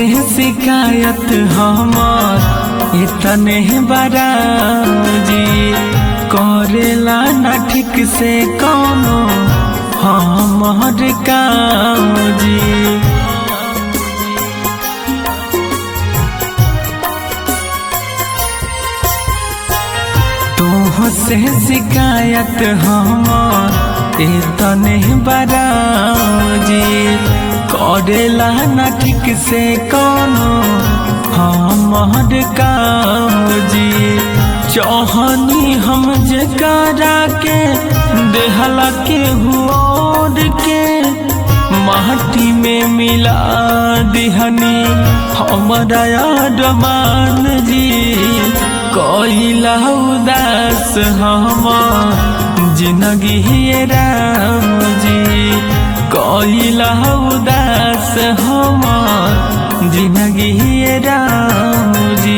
से शिकायत हमार इतने बराम जी करेला ना ठीक से कौनो हमार काम जी तोह से शिकायत हमार इतने बराजी करेला ना ठीक से कौनो हमार काम जी चौहनी हम जकरा के देहला के हुआ के माटी में मिला दिहनी हमारा डमान जी कोइला उदास हमार जिंदगी हे राम जी कोइला उदास हमार जिंदगी हे राम जी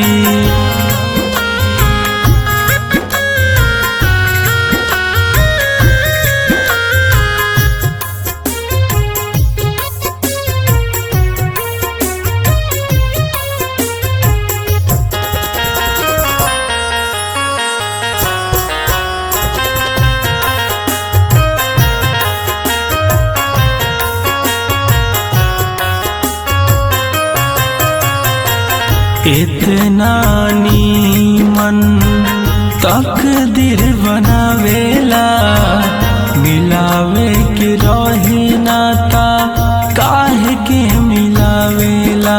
इतना नीमन तकदीर बनावेला मिलावे के रहे नाता काहे के मिलावेला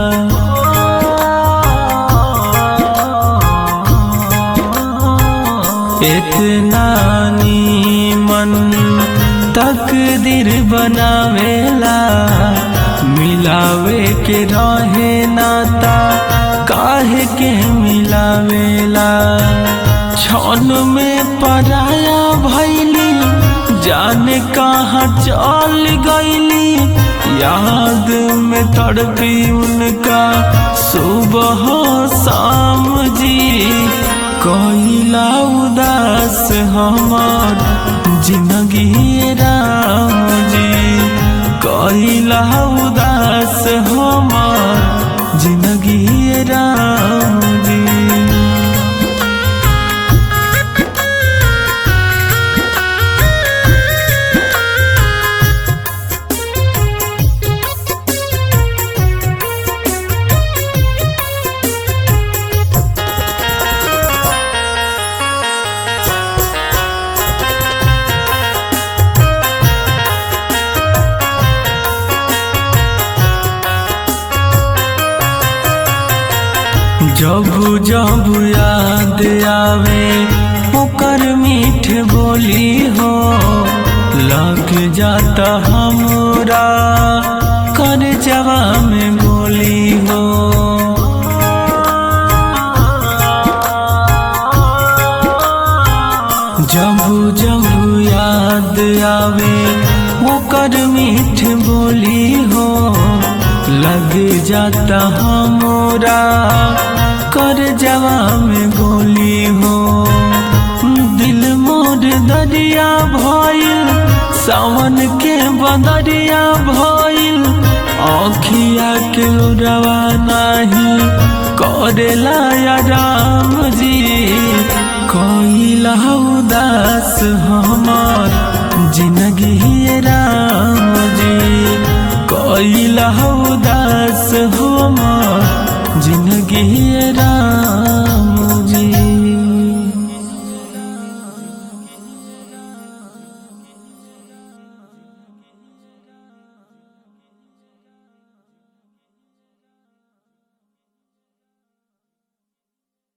इतना नीमन तकदीर बनावेला मिलावे के रहे नाता काहे के मिलावेला छन में पराया भैली जाने कहाँ चल गईली याद में तड़पी उनका सुबह शाम जी कोइला उदास हमार जिंदगी राम जी कोइला उदास हमार जिंदगी राम जी जब जब याद आवे ओकर मीठ बोली हो लग जाता हमरा कर जवा में गोली हो जब जब याद आवे ओकर मीठ बोली हो लग जाता हमरा कर जवा में गोली हो दिल मोर दरिया भइल सावन के बदरिया भइल आखिया के रवा नाही करेला या राम जी कोइला उदास हमार जिंदगी